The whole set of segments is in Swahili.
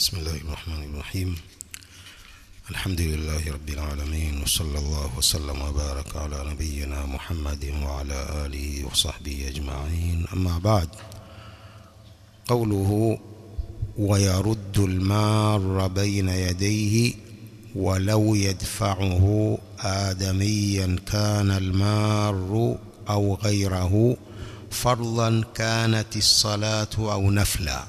بسم الله الرحمن الرحيم الحمد لله رب العالمين وصلى الله وسلم وبارك على نبينا محمد وعلى آله وصحبه أجمعين أما بعد قوله ويرد المار بين يديه ولو يدفعه آدميا كان المار أو غيره فرضا كانت الصلاة أو نفلا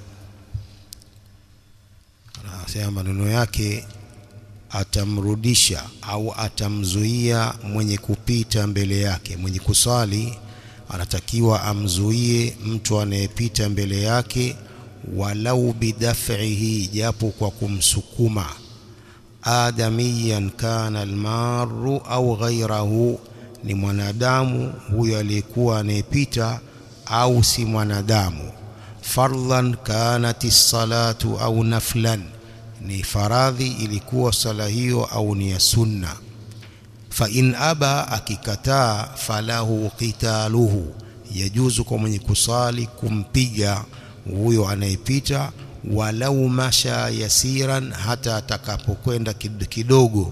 anasema maneno yake atamrudisha au atamzuia mwenye kupita mbele yake mwenye kusali anatakiwa amzuie mtu anayepita mbele yake walau bidaf'ihi japo kwa kumsukuma adamiyan kana almaru au ghairahu ni mwanadamu huyo aliyekuwa anayepita au si mwanadamu fardhan kanat salatu au naflan ni faradhi ilikuwa sala hiyo au ni ya sunna fa in aba akikataa falahu qitaluhu yajuzu kwa mwenye kusali kumpiga huyo anayepita walau masha yasiran hata atakapokwenda kidogo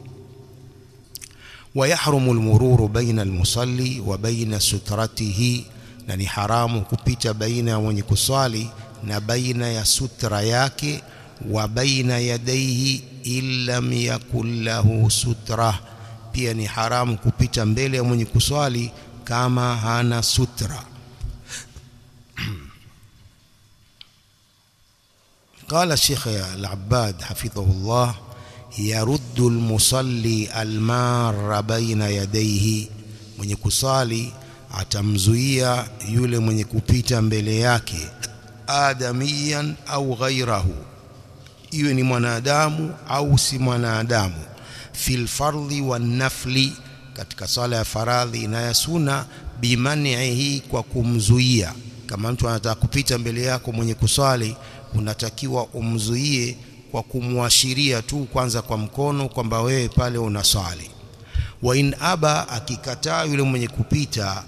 ويحرم المرور بين المصلي وبين سترته na ni haramu kupita baina ya mwenye kuswali na baina ya sutra yake wa baina yadaihi illam yakul lahu sutra pia ni haramu kupita mbele ya mwenye kuswali kama hana sutra قال الشيخ العباد حفظه الله يرد المصلي المار بين يديه mwenye kusali atamzuia yule mwenye kupita mbele yake adamiyan au ghairahu iwe ni mwanadamu au si mwanadamu fil fardhi wan nafli katika sala ya faradhi na ya sunna bimanihi kwa kumzuia kama mtu anataka kupita mbele yako mwenye kuswali unatakiwa umzuie kwa kumwashiria tu kwanza kwa mkono kwamba wewe pale unaswali wa in aba akikataa yule mwenye kupita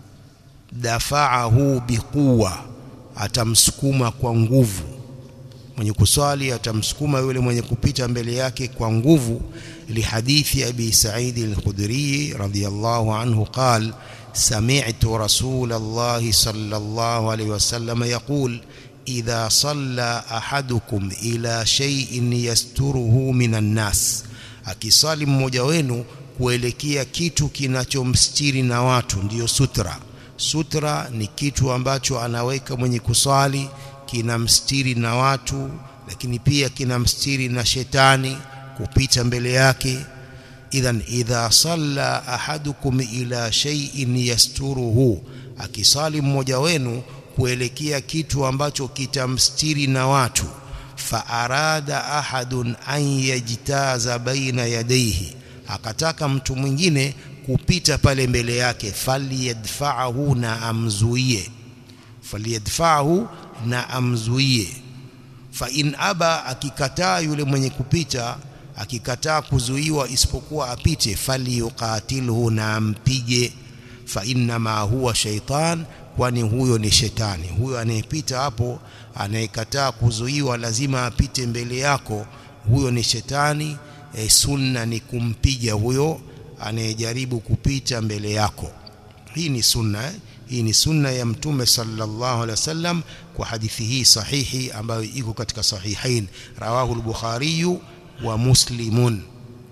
dafa'ahu biquwa atamsukuma kwa nguvu mwenye kuswali atamsukuma yule mwenye kupita mbele yake kwa nguvu lihadithi abi sa'id al-khudri radiyallahu anhu qal سمعت رسول الله صلى الله عليه وسلم يقول إذا صلى أحدكم إلى شيء يستره من الناس akisali mmoja wenu kuelekea kitu kinachomstiri na watu ndiyo sutra sutra ni kitu ambacho anaweka mwenye kuswali kinamstiri na watu lakini pia kinamstiri na shetani kupita mbele yake idhan idha salla ahadukum ila shay'in yasturuhu akisali mmoja wenu kuelekea kitu ambacho kitamstiri na watu fa arada ahadun an yajtaza baina yadayhi akataka mtu mwingine kupita pale mbele yake falyadfa'ahu na amzuie falyadfa'ahu na amzuie fa in aba akikataa yule mwenye kupita akikataa kuzuiwa isipokuwa apite falyuqatilhu na ampige fa inma huwa shaitan kwani huyo ni shetani huyo anayepita hapo anayekataa kuzuiwa lazima apite mbele yako huyo ni shetani e, sunna ni kumpiga huyo anayejaribu kupita mbele yako hii ni sunna eh? hii ni sunna ya mtume sallallahu alaihi wasallam kwa hadithi hii sahihi ambayo iko katika sahihain rawahu al-bukhari wa muslimun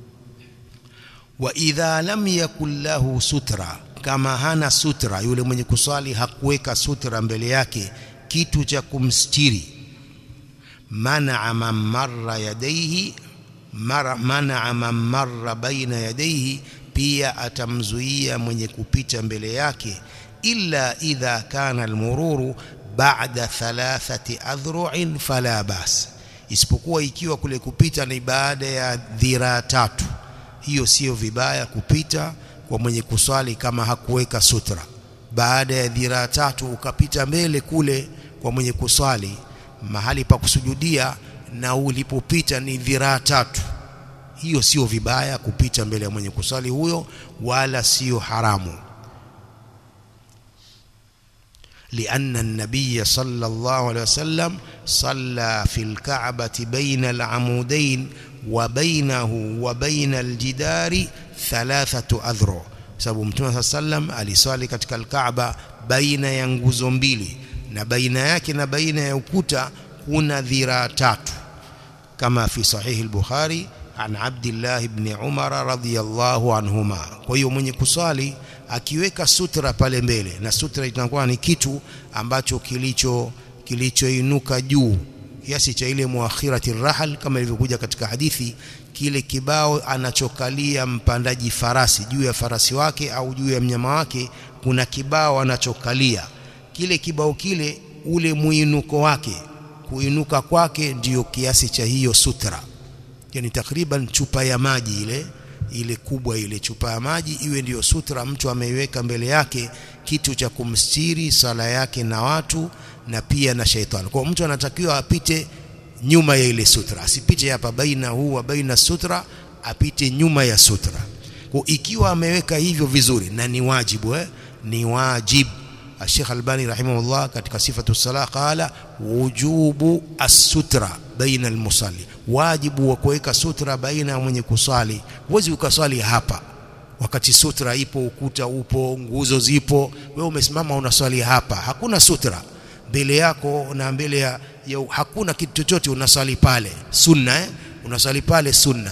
wa idha lam yakul lahu sutra kama hana sutra yule mwenye kuswali hakuweka sutra mbele yake kitu cha kumstiri man'a man marra yadayhi man'a man marra baina yadayhi pia atamzuia mwenye kupita mbele yake illa idha kana almururu ba'da thalathati adhru'in fala bas isipokuwa ikiwa kule kupita ni baada ya dhira tatu hiyo sio vibaya kupita kwa mwenye kuswali kama hakuweka sutra baada ya dhira tatu ukapita mbele kule kwa mwenye kuswali mahali pa kusujudia na ulipopita ni dhira tatu hiyo sio vibaya kupita mbele ya mwenye kuswali huyo wala sio haramu لأن النبي صلى الله عليه وسلم صلى في الكعبة بين العمودين وبينه وبين الجدار ثلاثة أذرع sababu mtume saa sallam aliswali katika alkaaba baina ya nguzo mbili na baina yake na baina ya ukuta kuna dhiraa tatu kama fi sahihi al-bukhari an abdillah ibn umar radhiyallahu anhuma kwa hiyo mwenye kuswali akiweka sutra pale mbele na sutra itakuwa ni kitu ambacho kilicho kilichoinuka juu kiasi cha ile muakhirati rahal kama ilivyokuja katika hadithi kile kibao anachokalia mpandaji farasi juu ya farasi wake au juu ya mnyama wake kuna kibao anachokalia kile kibao kile ule muinuko wake kuinuka kwake ndiyo kiasi cha hiyo sutra yani takriban chupa ya maji ile ile kubwa ile chupa ya maji iwe ndiyo sutra mtu ameiweka mbele yake kitu cha kumstiri sala yake na watu na pia na shaitani kwa mtu anatakiwa apite nyuma ya ile sutra asipite hapa baina huwa baina sutra apite nyuma ya sutra kwa ikiwa ameweka hivyo vizuri na ni wajibu eh? ni wajib Sheikh Albani rahimahullah katika sifatu salah qala wujubu as-sutra baina al-musalli wajibu wa kuweka sutra baina ya mwenye kusali huwezi ukaswali hapa wakati sutra ipo ukuta upo nguzo zipo wewe umesimama unaswali hapa hakuna sutra mbele yako na mbele ya, ya hakuna kitu chochote unaswali pale sunna eh? unaswali pale sunna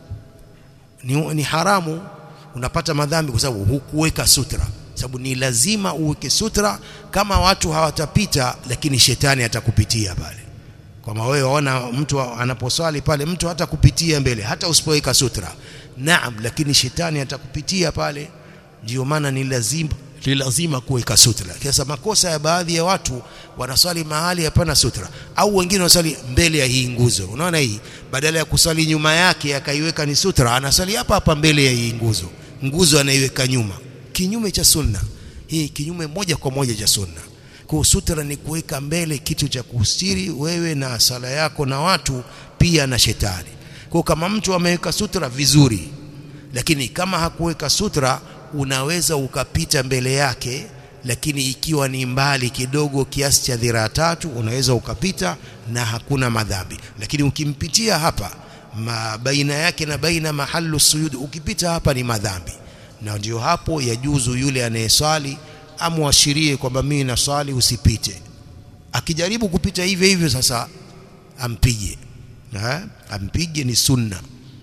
ni, ni haramu unapata madhambi kwa sababu hukuweka sutra sababu ni lazima uweke sutra kama watu hawatapita lakini shetani atakupitia pale kama wewe waona mtu anaposwali pale mtu hata kupitia mbele hata usipoweka sutra naam lakini shetani atakupitia pale ndio maana ni lazima ni lazima kuweka sutra kiasa makosa ya baadhi ya watu wanaswali mahali hapana sutra au wengine wanaswali mbele ya hii nguzo unaona hii badala ya kuswali nyuma yake akaiweka ni sutra anaswali hapa hapa mbele ya hii nguzo nguzo anaiweka nyuma kinyume cha sunna hii kinyume moja kwa moja cha sunna kwa sutra ni kuweka mbele kitu cha kustiri wewe na sala yako na watu pia na shetani kwa kama mtu ameweka sutra vizuri lakini kama hakuweka sutra unaweza ukapita mbele yake lakini ikiwa ni mbali kidogo kiasi cha dhiraa tatu unaweza ukapita na hakuna madhambi lakini ukimpitia hapa ma baina yake na baina mahallu sujud ukipita hapa ni madhambi na ndio hapo yajuzu yule anayeswali amwashirie kwamba mimi naswali usipite akijaribu kupita hivyo hivyo sasa ampige ha? ampige ni sunna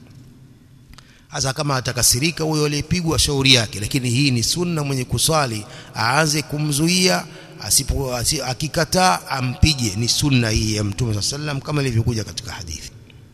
hasa kama atakasirika huyo aliyepigwa shauri yake lakini hii ni sunna mwenye kuswali aanze kumzuia asipo akikataa ampige ni sunna hii ya mtume sallam kama ilivyokuja katika hadithi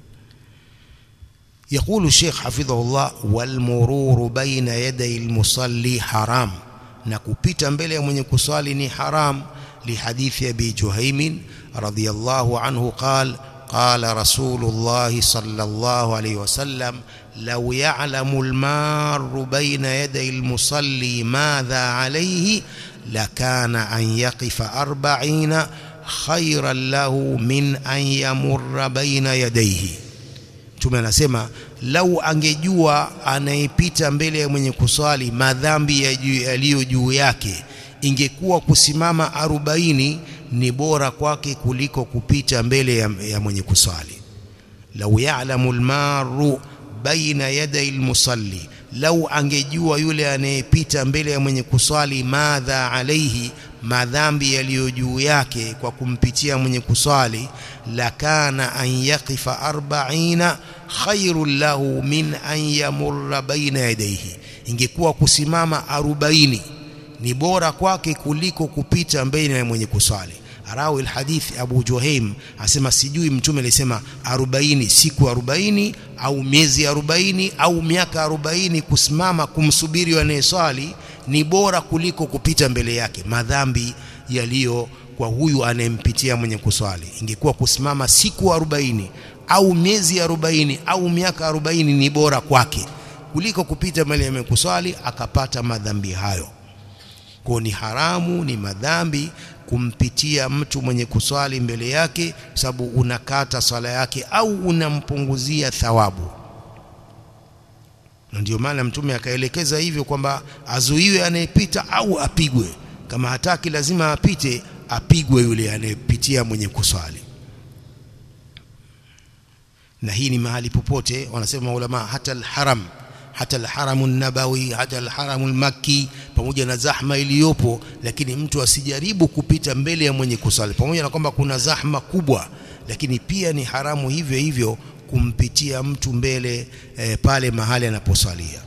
يقول الشيخ حفظه الله والمرور بين يدي المصلي حرام نكupita mbele ya mwenye kuswali ni haram لحديث ابي جهيم رضي الله عنه قال قال رسول الله صلى الله عليه وسلم لو يعلم المار بين يدي المصلي ماذا عليه لكان أن يقف أربعين خيرا له من أن يمر بين يديه Mtume anasema lau angejua anayepita mbele ya mwenye kuswali madhambi yaliyo juu yake ingekuwa kusimama arobaini ni bora kwake kuliko kupita mbele ya, ya mwenye kuswali lau ya'lamu almaru baina yaday almusalli lau angejua yule anayepita mbele ya mwenye kuswali madha alaihi madhambi yaliyo juu yake kwa kumpitia mwenye kuswali lakana an yaqifa arba'ina khairul lahu min an yamurra baina yadayhi ingekuwa kusimama arobaini ni bora kwake kuliko kupita mbele ya mwenye kuswali rawi alhadith Abu Juhaim asema sijui mtume alisema 40 siku 40 au miezi 40 au miaka 40 kusimama kumsubiri anayeswali ni bora kuliko kupita mbele yake madhambi yaliyo kwa huyu anayempitia mwenye kuswali ingekuwa kusimama siku 40 au miezi 40 au miaka 40 ni bora kwake kuliko kupita mbele ya kuswali akapata madhambi hayo kwa ni haramu ni madhambi kumpitia mtu mwenye kuswali mbele yake sababu unakata swala yake au unampunguzia thawabu na ndio maana mtume akaelekeza hivyo kwamba azuiwe anayepita au apigwe kama hataki lazima apite apigwe yule anayepitia mwenye kuswali na hii ni mahali popote wanasema ulama hata alharam hata alharamu nabawi hata alharamu almakki pamoja na zahma iliyopo lakini mtu asijaribu kupita mbele ya mwenye kusali pamoja na kwamba kuna zahma kubwa lakini pia ni haramu hivyo hivyo kumpitia mtu mbele e, pale mahali anaposalia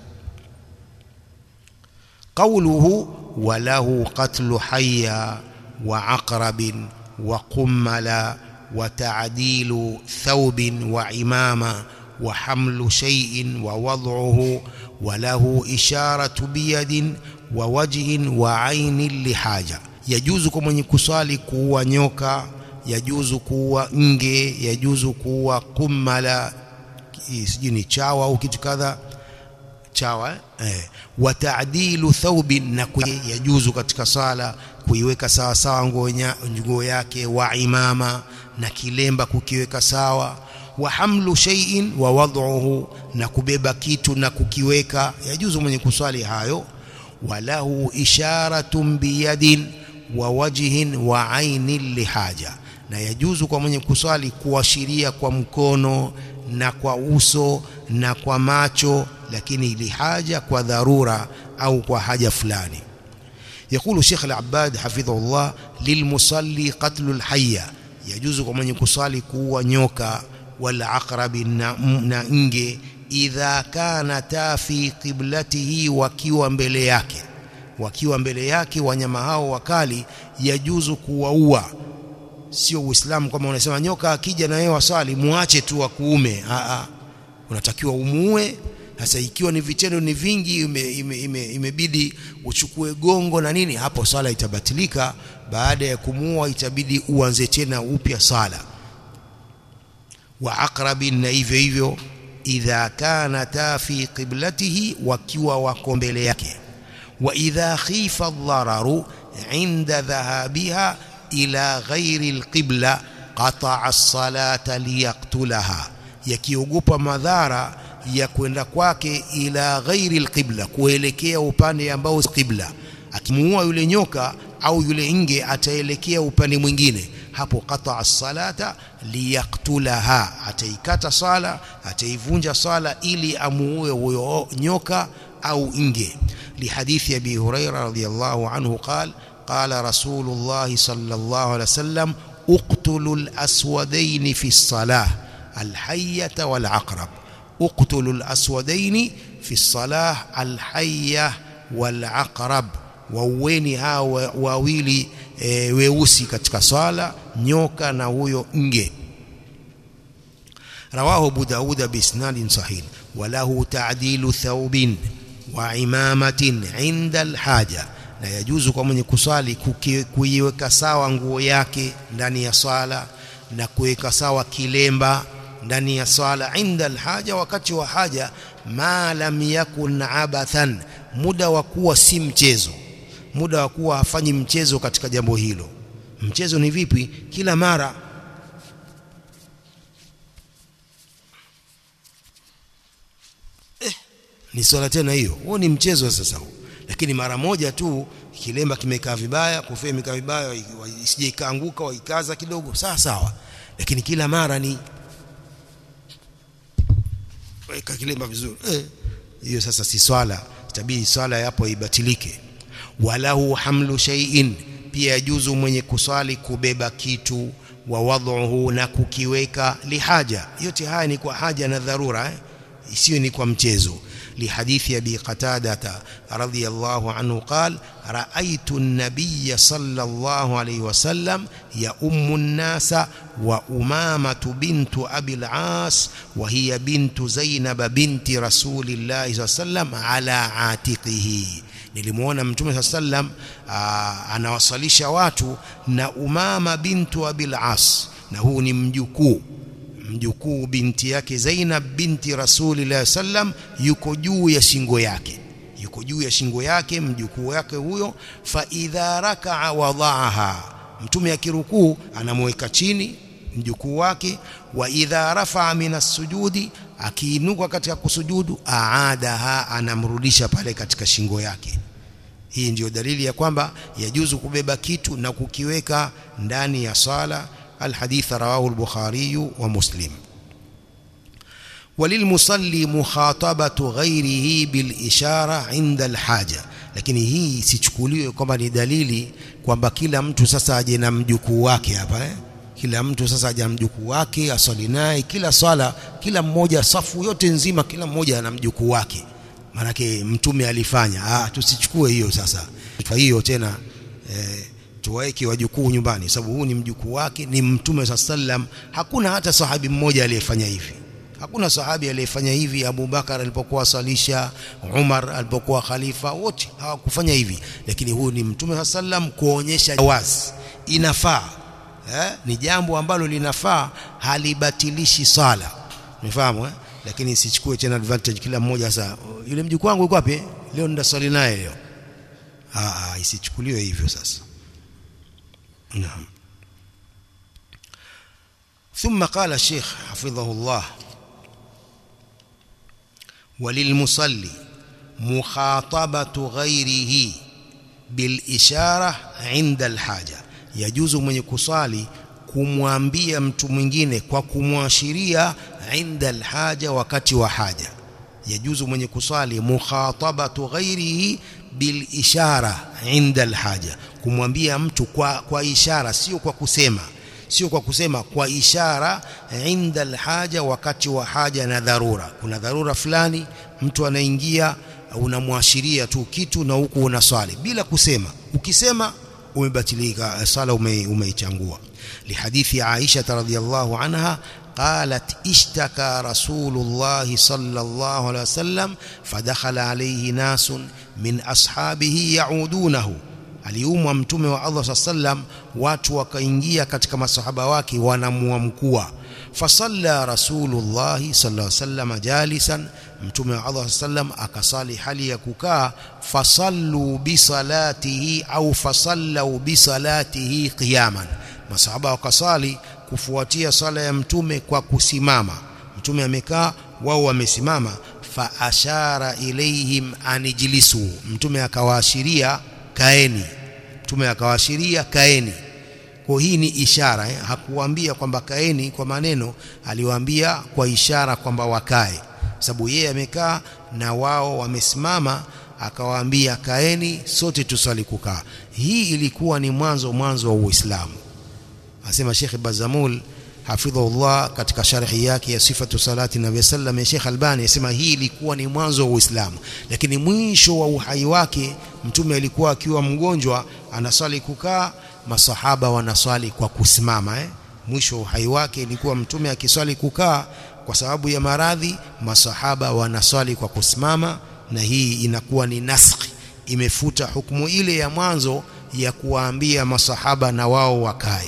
قوله وله قتل حيا وعقرب وقمل وتعديل ثوب وعمامة وحمل شيء ووضعه وله إشارة بيد ووجه وعين لحاجة يجوز كمن kusali kuua nyoka yajuzu kuua nge yajuzu kuua kummala sijui ni chawa au kitu kadha chawa eh wa ta'dilu thawbin na yajuzu katika sala kuiweka sawa sawa nguo yake wa imama na kilemba kukiweka sawa wa hamlu shay'in wa wad'uhu na kubeba kitu na kukiweka yajuzu mwenye kuswali hayo walahu isharatun biyadin wa wajhin wa ainin lihaja na yajuzu kwa mwenye kuswali kuashiria kwa mkono na kwa uso na kwa macho lakini lihaja kwa dharura au kwa haja fulani يقول شيخ العباد حفظه الله للمصلي قتل الحية يجوز كما يكصلي كوا نيوكا والعقرب na nge idha kanata fi qiblatihi wakiwa mbele yake wakiwa mbele yake wanyama hao wakali yajuzu kuwaua sio uislamu kama unasema nyoka akija na yeye wasali muache tu wa kuume a a unatakiwa umuue sasa ikiwa ni vitendo ni vingi imebidi ime, ime, ime uchukue gongo na nini hapo sala itabatilika baada ya kumuua itabidi uanze tena upya sala wa aqrabin na hivyo hivyo idha kanata fi qiblatihi wakiwa wako mbele yake wa idha khifa dhararu inda dhahabiha ila ghairi alqibla qata'a as-salata liyaqtulaha yakiogopa madhara ya kwenda kwake ila ghairi alqibla kuelekea upande ambao si qibla akimuua yule nyoka au yule nge ataelekea upande mwingine hapo qata as-salata liyaktulaha ataikata sala ataivunja sala ili amuue huyo nyoka au nge lihadithi abi huraira radhiyallahu anhu qala قال رسول الله صلى الله عليه وسلم اقتلوا الأسودين في الصلاة الحية والعقرب اقتلوا الأسودين في الصلاة الحية والعقرب waueni hao wawili e, weusi katika swala nyoka na huyo nge rawahu abu dauda biisnadin sahih walahu ta'dilu thawbin wa imamatin inda alhaja na yajuzu kwa mwenye kusali kuiweka sawa nguo yake ndani ya swala na kuweka sawa kilemba ndani ya swala inda alhaja wakati wa haja ma lam yakun abathan muda wa kuwa si mchezo muda wa kuwa hafanyi mchezo katika jambo hilo mchezo ni vipi kila mara eh, ni swala tena hiyo huo ni mchezo sasa huo lakini mara moja tu kilemba kimekaa vibaya kofia imekaa vibaya isije ikaanguka waikaza kidogo sawa sawa lakini kila mara ni weka kilemba vizuri eh hiyo sasa si swala itabidi swala yapo ibatilike walahu hamlu shay'in pia yajuzu mwenye kuswali kubeba kitu wa wadhuhu na kukiweka lihaja yote haya ni kwa haja na dharura eh? isiyo ni kwa mchezo لحديث أبي قتادة رضي الله عنه قال رأيت النبي صلى الله عليه وسلم يؤم الناس وأمامة بنت أبي العاص وهي بنت زينب بنت رسول الله صلى الله عليه وسلم على عاتقه nilimuona mtume sallam anawasalisha watu na umama bintu abil as na huu ni mjukuu mjukuu binti yake Zainab binti Rasulillah sallam yuko juu ya shingo yake yuko juu ya shingo yake mjukuu yake huyo fa idha raka'a wadaaha mtume akirukuu anamweka chini mjukuu wake wa idha rafa'a minas sujudi akiinuka katika kusujudu aadaha anamrudisha pale katika shingo yake hii ndiyo dalili ya kwamba yajuzu kubeba kitu na kukiweka ndani ya sala alhadith rawahu al-bukhari wa muslim وللمصلي مخاطبة غيره بالإشارة عند الحاجة lakini hii sichukuliwe kwamba ni dalili kwamba kila mtu sasa aje na mjukuu wake hapa eh? kila mtu sasa aje na mjukuu wake aswali naye kila swala kila mmoja safu yote nzima kila mmoja ana mjukuu wake maanake mtume alifanya ah tusichukue hiyo sasa kwa hiyo tena eh, tuwaeke wajukuu nyumbani sababu huu ni mjukuu wake ni mtume sallam hakuna hata sahabi mmoja aliyefanya hivi hakuna sahabi aliyefanya hivi Abu Bakar alipokuwa salisha Umar alipokuwa khalifa wote hawakufanya hivi lakini huyu ni mtume sallam kuonyesha wazi inafaa eh? ni jambo ambalo linafaa halibatilishi sala umefahamu eh? lakini sichukue tena advantage kila mmoja sasa yule mjukuu wangu yuko wapi leo ndasali naye leo ah isichukuliwe hivyo sasa naam ثم قال الشيخ حفظه الله وللمصلي مخاطبة غيره بالإشارة عند الحاجة يجوز من يكسالي kumwambia mtu mwingine kwa kumwashiria inda alhaja wakati wa haja yajuzu mwenye kusali mukhatabatu ghairihi bil ishara inda alhaja kumwambia mtu kwa kwa ishara sio kwa kusema sio kwa kusema kwa ishara inda alhaja wakati wa haja na dharura kuna dharura fulani mtu anaingia unamwashiria tu kitu na huku unaswali bila kusema ukisema umebatilika sala umeichangua لحديث عائشة رضي الله عنها قالت اشتكى رسول الله صلى الله عليه وسلم فدخل عليه ناس من أصحابه يعودونه aliumwa mtume wa Allah sallam watu wakaingia katika masahaba wake wanamuamkua fasalla rasulullah sallallahu alaihi wasallam jalisan mtume wa Allah sallam akasali hali ya kukaa fasallu bisalatihi au fasallu bisalatihi qiyaman masahaba wakasali kufuatia sala ya mtume kwa kusimama mtume amekaa wao wamesimama fa ashara ilaihim anijlisu mtume akawaashiria kaeni mtume akawaashiria kaeni kwa hii ni ishara eh? hakuwaambia kwamba kaeni kwa maneno aliwaambia kwa ishara kwamba wakae sababu yeye amekaa na wao wamesimama akawaambia kaeni sote tusali kukaa hii ilikuwa ni mwanzo mwanzo wa Uislamu asema Sheikh Bazamul hafidhahullah katika sharhi yake ya sifatu salati nabii sallam ya Sheikh Albani asema hii ilikuwa ni mwanzo wa Uislamu lakini mwisho wa uhai wake mtume alikuwa akiwa mgonjwa anaswali kukaa masahaba wanaswali kwa kusimama eh? mwisho wa uhai wake ilikuwa mtume akiswali kukaa kwa sababu ya maradhi masahaba wanaswali kwa kusimama na hii inakuwa ni naskhi imefuta hukumu ile ya mwanzo ya kuwaambia masahaba na wao wakae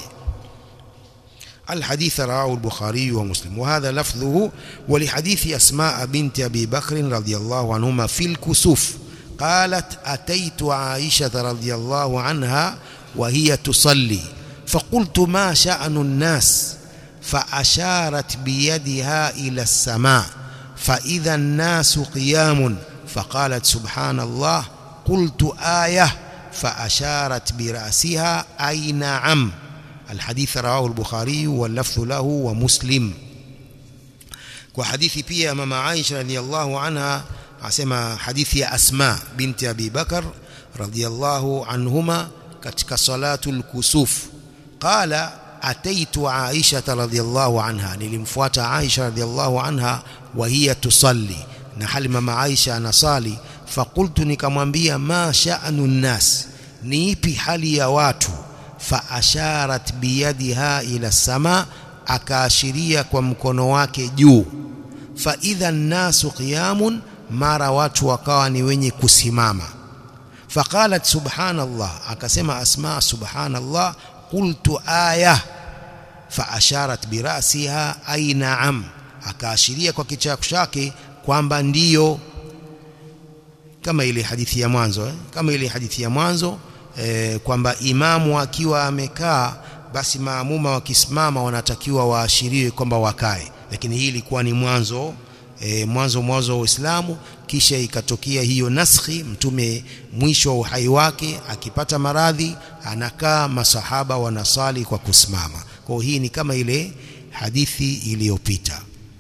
الحديث رواه البخاري ومسلم وهذا لفظه ولحديث أسماء بنت أبي بكر رضي الله عنهما في الكسوف قالت أتيت عائشة رضي الله عنها وهي تصلي فقلت ما شأن الناس فأشارت بيدها إلى السماء فإذا الناس قيام فقالت سبحان الله قلت آية فأشارت برأسها أي نعم الحديث رواه البخاري واللفظ له ومسلم وحديث pia mama Aisha radhiallahu anha asema hadithi ya Asma binti Abi Bakar radhiallahu anhuma katika salatul kusuf qala ataitu Aisha radhiallahu anha nilimfuata Aisha radhiallahu anha wa hiya tusalli na hali mama Aisha anasali faqultu nikamwambia ma sha'nu nnas ni ipi hali ya watu faasharat biyadiha ila sama akaashiria kwa mkono wake juu fa idha nnasu qiyamun mara watu wakawa ni wenye kusimama faqalat subhanallah akasema asma subhanallah qultu aya faasharat birasiha ay na'am akaashiria kwa kichako chake kwamba ndiyo kama ile hadithi ya mwanzo eh? kama ile hadithi ya mwanzo e, kwamba imamu akiwa amekaa basi maamuma wakisimama wanatakiwa waashiriwe kwamba wakae lakini hii ilikuwa ni mwanzo e, mwanzo mwanzo wa Uislamu kisha ikatokea hiyo naskhi mtume mwisho wa uhai wake akipata maradhi anakaa masahaba wanasali kwa kusimama kwa hii ni kama ile hadithi iliyopita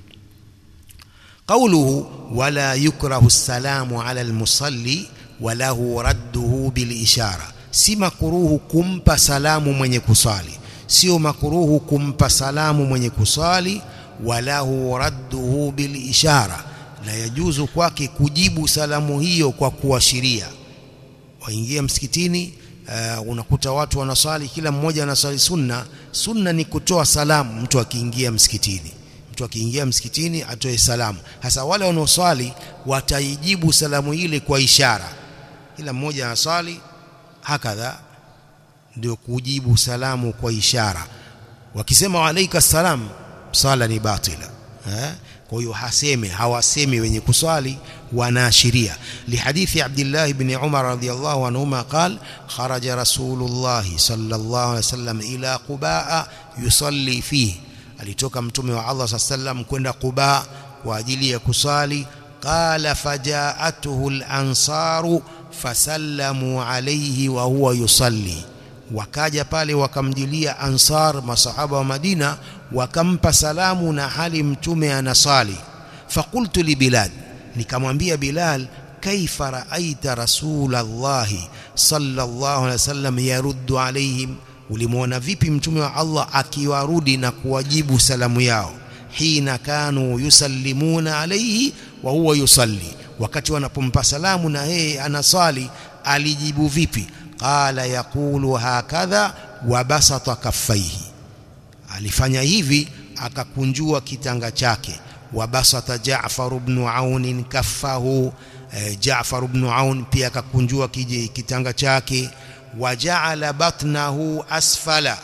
قوله ولا يكره السلام على المصلي وله رده بالإشارة si makuruhu kumpa salamu mwenye kusali sio makuruhu kumpa salamu mwenye kusali walahu radduhu bil ishara la yajuzu kwake kujibu salamu hiyo kwa kuashiria waingia msikitini uh, unakuta watu wanaswali kila mmoja anaswali sunna sunna ni kutoa salamu mtu akiingia msikitini mtu akiingia msikitini atoe salamu hasa wale wanaoswali wataijibu salamu ile kwa ishara kila mmoja anaswali hakadha ndio kujibu salamu kwa ishara wakisema alaika salam sala ni batila eh? kwa hiyo haseme hawasemi wenye kuswali wanaashiria lihadithi Abdullah ibn Umar radhiyallahu anhuma qal kharaja rasulullah sallallahu alaihi wasallam ila Quba yusalli fihi alitoka mtume wa Allah sallam kwenda Quba kwa ajili ya kusali qala fajaatuhu al-ansaru fasallamu alayhi wa huwa yusalli wakaja pale wakamjilia ansar masahaba wa Madina wakampa salamu na hali mtume anasali faqultu li bilal nikamwambia bilal kaifa raaita rasulullah sallallahu alaihi wasallam yaruddu alaihim ulimwona vipi mtume wa Allah akiwarudi na kuwajibu salamu yao hina kanu yusallimuna alayhi wa huwa yusalli wakati wanapompa salamu na yeye anasali alijibu vipi qala yaqulu hakadha wa basata kaffaihi alifanya hivi akakunjua kitanga chake wa basata Jaafar ibn Aun kaffahu eh, Jaafar ibn Aun pia akakunjua kitanga chake وجعل بطنه asfala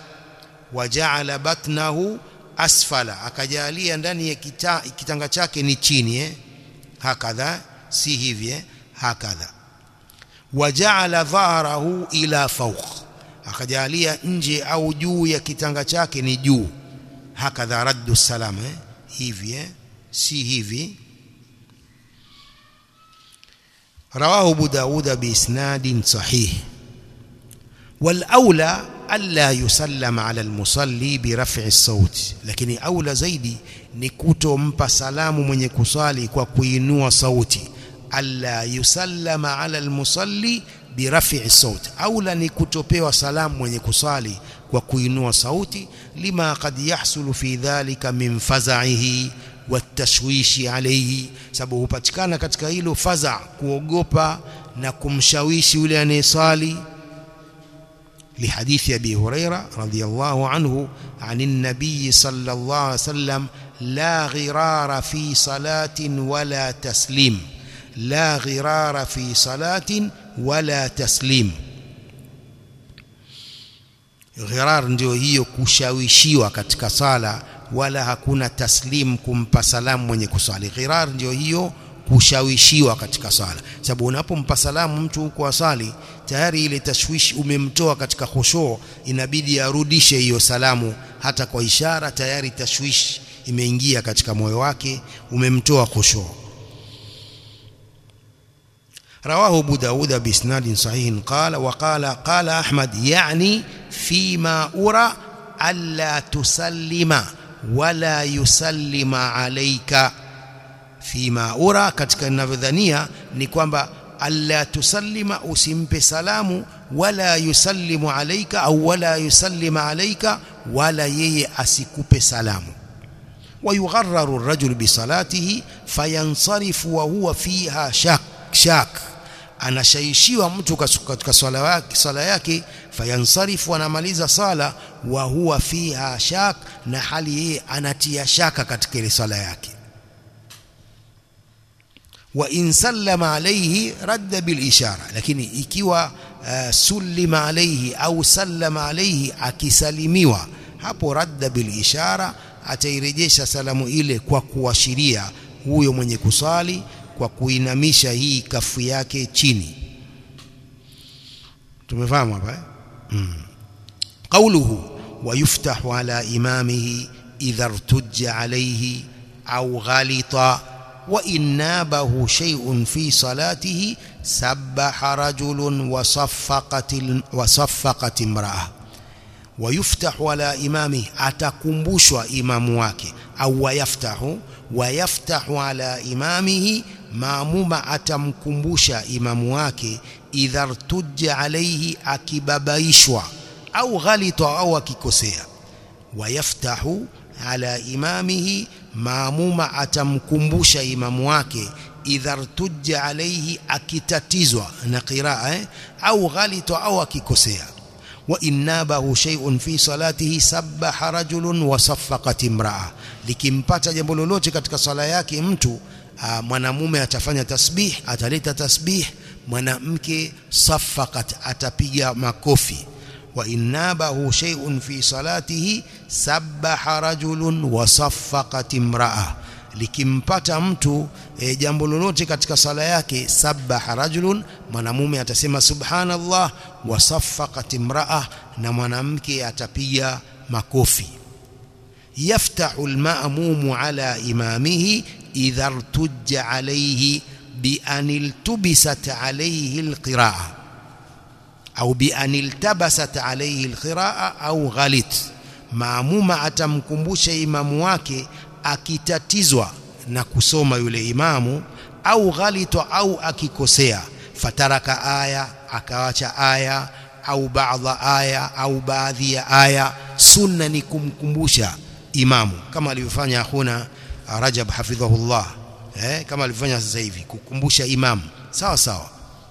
وجعل بطنه asfala akajalia ndani ya kita, kitanga chake ni chini eh hakadha si hivi eh hakadha waja'ala dhahrahu ila fawq akajalia nje au juu ya kitanga chake ni juu hakadha raddu salam eh hivi eh si hivi رواه ابو داود باسناد صحيح والاولى الا يسلم على المصلي برفع الصوت lakini aula zaidi ni kutompa salamu mwenye kusali kwa kuinua sauti alla yusallama ala almusalli biraf'i sauti aula ni kutopewa salamu mwenye kusali kwa kuinua sauti lima qad yahsulu fi dhalika min faza'ihi watashwishi alayhi sababu hupatikana katika hilo faza kuogopa na kumshawishi yule anayesali لحديث أبي هريرة رضي الله عنه عن النبي صلى الله عليه وسلم لا غرار في صلاة ولا تسليم لا غرار في صلاة ولا تسليم ghirar ndio hiyo kushawishiwa katika sala wala hakuna taslim kumpa salamu mwenye kusali ghirar ndio hiyo kushawishiwa katika sala sababu unapompa salamu mtu huko asali tayari ile tashwishi umemtoa katika khushu inabidi arudishe hiyo salamu hata kwa ishara tayari tashwishi imeingia katika moyo wake umemtoa khushu رواه أبو داود بإسناد صحيح قال وقال قال أحمد يعني فيما أرى ألا تسلم ولا يسلم عليك فيما أرى katika ninavyodhania ni kwamba alla tusallima usimpe salamu wala yusallimu alaika au wala yusallima alaika wala yeye asikupe salamu ويغرر الرجل بصلاته فينصرف وهو فيها شك شاك anashaishiwa mtu katika swala yake swala yake fayansarifu anamaliza sala wa huwa fiha shak na hali yeye anatia shaka katika ile swala yake wa in sallama alayhi radda bil ishara lakini ikiwa uh, sullima alayhi au sallama alayhi akisalimiwa hapo radda bil ishara atairejesha salamu ile kwa kuashiria huyo mwenye kusali kwa kuinamisha hii kafu yake chini tumefahamu hapa eh mm. qawluhu wayuftahu ala imamihi idha irtujja alayhi au ghalita wa innabahu shay'un fi salatihi sabbaha rajulun wa saffaqat wa saffaqat imra'a wayuftahu ala imami atakumbushwa imamu wake au wayaftahu wayaftahu ala imamihi maamuma atamkumbusha imamu wake idha rtujja alayhi akibabaishwa au ghalita au akikosea wayaftahu ala imamihi maamuma atamkumbusha imamu wake idha rtujja alayhi akitatizwa na qiraa eh? au ghalita au akikosea وإن نابه شيء في صلاته سبح رجل وصفقت امرأة likimpata jambo lolote katika sala yake mtu mwanamume atafanya tasbih ataleta tasbih mwanamke safakat atapiga makofi wa innabahu shay'un fi salatihi sabbaha rajulun wa saffaqat imra'a likimpata mtu e, jambo lolote katika sala yake sabbaha rajulun mwanamume atasema subhanallah wa saffaqat imra'a na mwanamke atapiga makofi yaftahu alma'mumu ala imamihi idha irtujja alayhi bi an iltubisat alayhi alqira'a au bi an iltabasat alayhi alqira'a au ghalit maamuma atamkumbusha imamu wake akitatizwa na kusoma yule imamu au ghalita au akikosea fataraka aya akawacha aya au baadha aya au baadhi ya aya sunna ni kumkumbusha imamu kama alivyofanya akhuna Rajab hafidhahullah eh kama alivyofanya sasa hivi kukumbusha imamu sawa sawa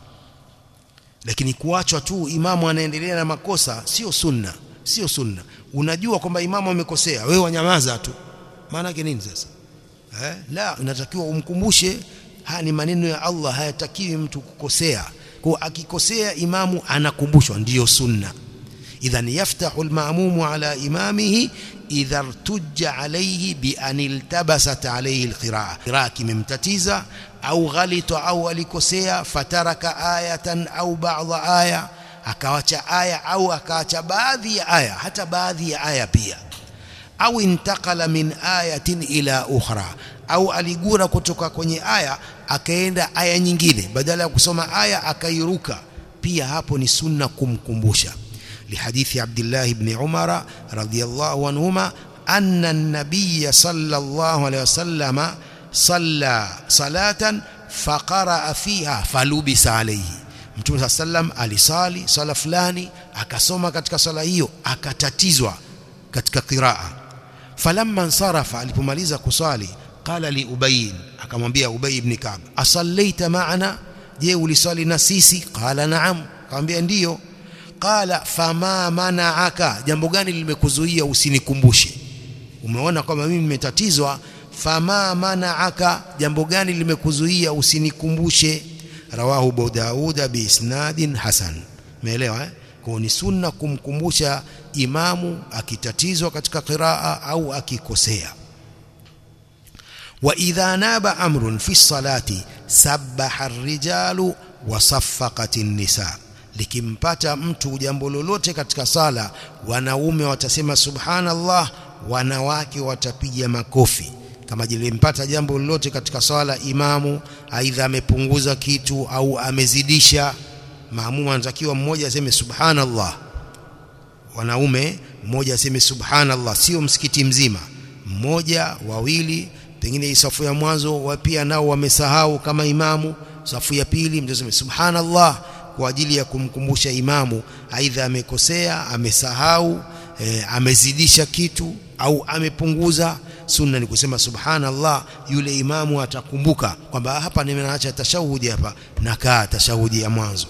lakini kuachwa tu imamu anaendelea na makosa sio sunna sio sunna unajua kwamba imamu amekosea wewe wanyamaza tu maana yake nini sasa eh la unatakiwa umkumbushe haya ni maneno ya Allah hayatakiwi mtu kukosea kwa akikosea imamu anakumbushwa ndiyo sunna idhan yaftahu almaamumu ala imamihi idha irtujja alayhi bi an iltabasat alayhi alqiraa qiraa kimemtatiza au ghalita au alikosea fataraka ayatan au ba'dha aya akawacha aya au akaacha baadhi ya aya hata baadhi ya aya pia au intakala min ayatin ila ukhra au aligura kutoka kwenye aya akaenda aya nyingine badala ya kusoma aya akairuka pia hapo ni sunna kumkumbusha لحديث عبد الله بن عمر رضي الله عنهما أن النبي صلى الله عليه وسلم صلى صلاة فقرأ فيها فلبس عليه Mtume sallam alisali sala fulani akasoma katika sala hiyo akatatizwa katika qiraa falamma ansarafa alipomaliza kusali qala li ubay akamwambia ubay ibn ka'b asallaita ma'ana je ulisali na sisi qala na'am akamwambia ndiyo qala fama mana'aka jambo gani limekuzuia usinikumbushe umeona kwamba mimi nimetatizwa fama mana'aka jambo gani limekuzuia usinikumbushe rawahu Abu Dauda biisnadin hasan umeelewa eh kwa ni sunna kumkumbusha imamu akitatizwa katika qiraa au akikosea wa idha naba amrun fi salati sabbaha ar-rijalu wa saffaqati an-nisa likimpata mtu jambo lolote katika sala wanaume watasema subhanallah wanawake watapiga makofi kama jilimpata jambo lolote katika swala imamu aidha amepunguza kitu au amezidisha maamuma anatakiwa mmoja aseme subhanallah wanaume mmoja aseme subhanallah sio msikiti mzima mmoja wawili pengine safu ya mwanzo wa pia nao wamesahau kama imamu safu ya pili mtu aseme subhanallah kwa ajili ya kumkumbusha imamu aidha amekosea amesahau e, amezidisha kitu au amepunguza sunna ni kusema subhanallah yule imamu atakumbuka kwamba hapa nimeacha tashahudi hapa nakaa tashahudi ya mwanzo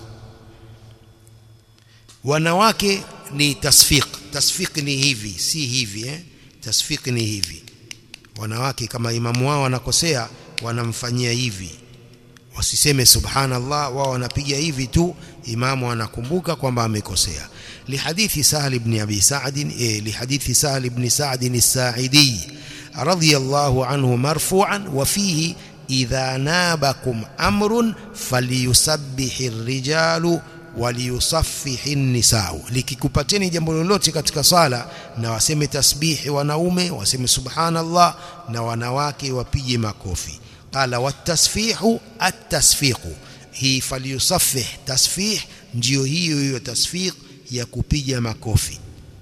wanawake ni tasfiq tasfiq ni hivi si hivi eh tasfiq ni hivi wanawake kama imamu wao wanakosea wanamfanyia hivi wasiseme subhanallah wao wanapiga hivi tu imamu anakumbuka kwamba amekosea lihadithi sahal ibn abi sa'd eh, lihadithi sahal ibn sa'd as-sa'idi رضي الله عنه مرفوعا وفيه إذا نابكم أمر فليسبح الرجال وليصفح النساء likikupateni jambo lolote katika sala na waseme tasbihi wanaume waseme subhanallah na wanawake wapige makofi qala watasfihu at-tasfiqu hii falyusaffih tasfih ndiyo hiyo hiyo tasfiq ya kupiga makofi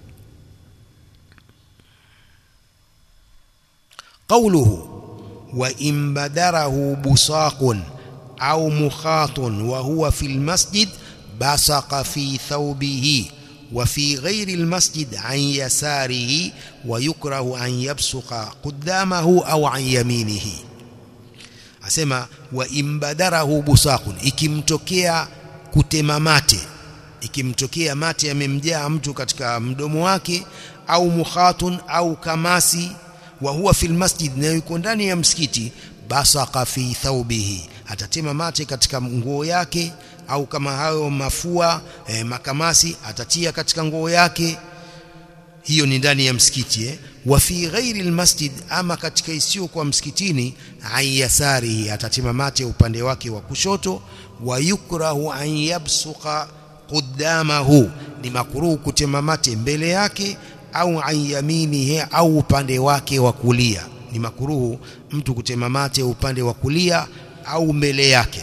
قوله وإن بدره بصاق أو مخاط وهو في المسجد بصق في ثوبه وفي غير المسجد عن يساره ويكره أن يبصق قدامه أو عن يمينه asema wa imbadarahu busaqun ikimtokea kutema mate ikimtokea mate yamemjaa mtu katika mdomo wake au mukhatun au kamasi wa huwa fil masjid na yuko ndani ya msikiti basaqa fi thawbihi atatema mate katika nguo yake au kama hayo mafua eh, makamasi atatia katika nguo yake hiyo ni ndani ya msikiti eh? wa fi ghairi almasjid ama katika isiyo kwa msikitini ayasarihi atatema mate upande wake wa kushoto wa yukrahu an yabsuqa qudamahu ni makruhu kutema mate mbele yake au an yaminihi au upande wake wa kulia ni makruhu mtu kutema mate upande wa kulia au mbele yake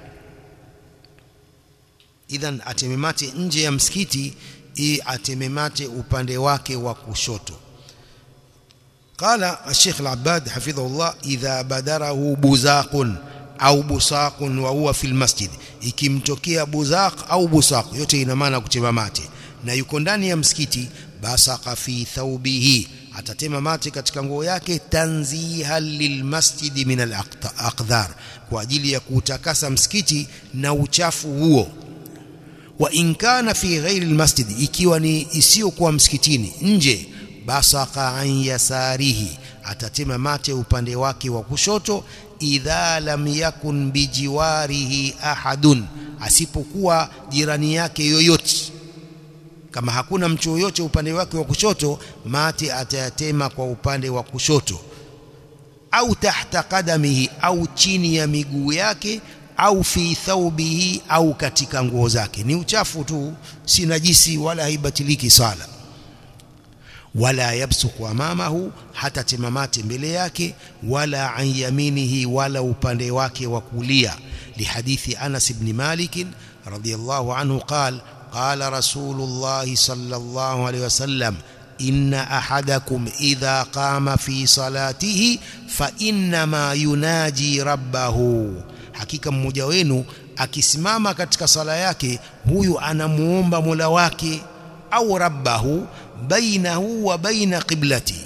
idhan ateme mate nje ya msikiti i ateme mate upande wake wa kushoto قال الشيخ العباد حفظه الله إذا بدره بزاق أو بصاق وهو في المسجد ikimtokea buzaq au busaq yote ina maana kutema mate na yuko ndani ya msikiti basaqa fi thawbihi atatema mate katika nguo yake tanzihan lilmasjidi min alaqdhar kwa ajili ya kuutakasa msikiti na uchafu huo wa in kana fi ghairi almasjid ikiwa ni isiyokuwa msikitini nje basaka an yasarihi atatema mate upande wake wa kushoto idha lam yakun bijiwarihi ahadun asipokuwa jirani yake yoyote kama hakuna mtu yoyote upande wake wa kushoto mate atayatema kwa upande wa kushoto au tahta qadamihi au chini ya miguu yake au fi thawbihi au katika nguo zake ni uchafu tu si najisi wala haibatiliki sala wala yabsuku amamahu hata temamate mbele yake wala an yaminihi wala upande wake wa kulia lihadithi Anas ibn Malik radiyallahu anhu qala قال رسول الله صلى الله عليه وسلم إن أحدكم إذا قام في صلاته فإنما يناجي ربه hakika mmoja wenu akisimama katika sala yake huyu anamuomba Mola wake au rabbahu bainahu wa baina qiblati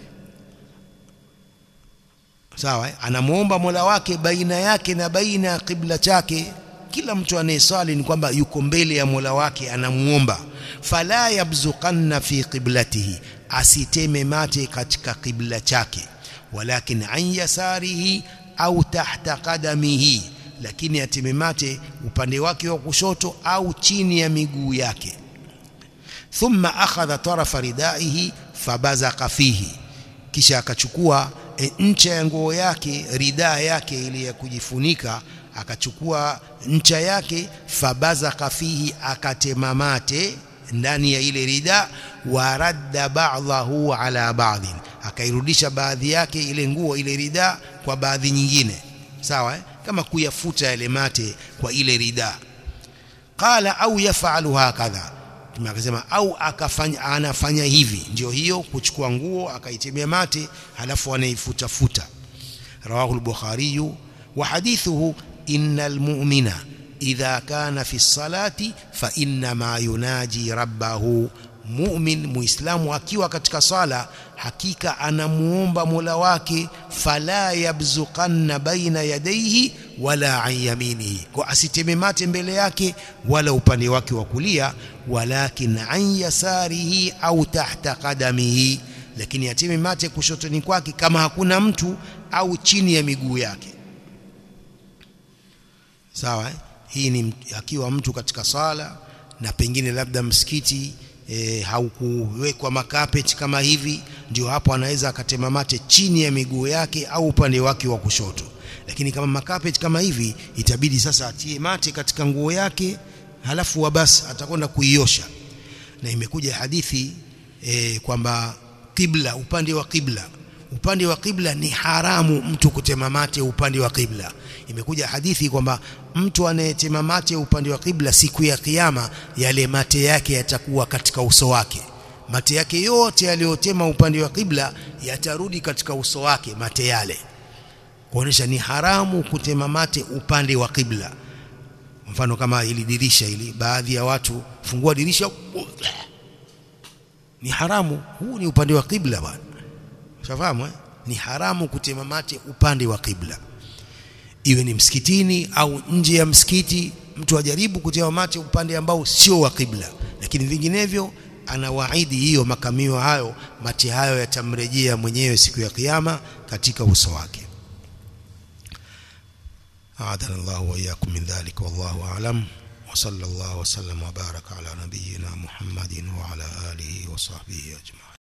sawa anamuomba Mola wake baina yake na baina ya qibla chake kila mtu anayesali ni kwamba yuko mbele ya Mola wake anamuomba fala yabzuqanna fi qiblatihi asiteme mate katika qibla chake walakin an yasarihi au tahta qadamihi lakini ateme mate upande wake wa kushoto au chini ya miguu yake thumma akhadha tarafa ridaihi fabazaqa fihi kisha akachukua e, ncha ya nguo yake ridaa yake ile ya kujifunika akachukua ncha yake fabazaqa fihi akatema mate ndani ya ile rida waradda ba'dahu ala ba'dhin akairudisha baadhi yake ile nguo ile rida kwa baadhi nyingine sawa eh? kama kuyafuta yale mate kwa ile rida qala au yafalu hakadha akasema au akafanya anafanya hivi ndio hiyo kuchukua nguo akaitemea mate halafu anaifuta futa rawahu al-bukhari wa hadithuhu innal mu'mina idha kana fi salati fa inna ma yunaji rabbahu mu'min muislamu akiwa katika sala hakika anamuomba Mola wake fala yabzuqanna baina yadayhi wala an yaminihi kwa asiteme mate mbele yake wala upande wake wa kulia walakin an yasarihi au tahta qadamihi lakini ateme mate kushotoni kwake kama hakuna mtu au chini ya miguu yake sawa eh? hii ni akiwa mtu katika sala na pengine labda msikiti e, haukuwekwa makapeti kama hivi ndio hapo anaweza akatema mate chini ya miguu yake au upande wake wa kushoto lakini kama makapeti kama hivi itabidi sasa atie mate katika nguo yake halafu basi atakwenda kuiosha na imekuja hadithi e, kwamba kibla upande wa kibla upande wa kibla ni haramu mtu kutema mate upande wa kibla imekuja hadithi kwamba mtu anayetema mate upande wa kibla siku ya kiyama yale mate yake yatakuwa katika uso wake mate yake yote yaliyotema upande wa kibla yatarudi katika uso wake mate yale kuonesha ni haramu kutema mate upande wa kibla mfano kama hili dirisha hili baadhi ya watu fungua dirisha ni haramu huu ni upande wa kibla bwana ushafahamu eh? ni haramu kutema mate upande wa kibla iwe ni msikitini au nje ya msikiti mtu ajaribu kutema mate upande ambao sio wa kibla lakini vinginevyo anawaahidi hiyo makamio hayo mate hayo yatamrejea mwenyewe siku ya kiyama katika uso wake أعاذنا الله وإياكم من ذلك والله أعلم وصلى الله وسلم وبارك على نبينا محمد وعلى آله وصحبه أجمعين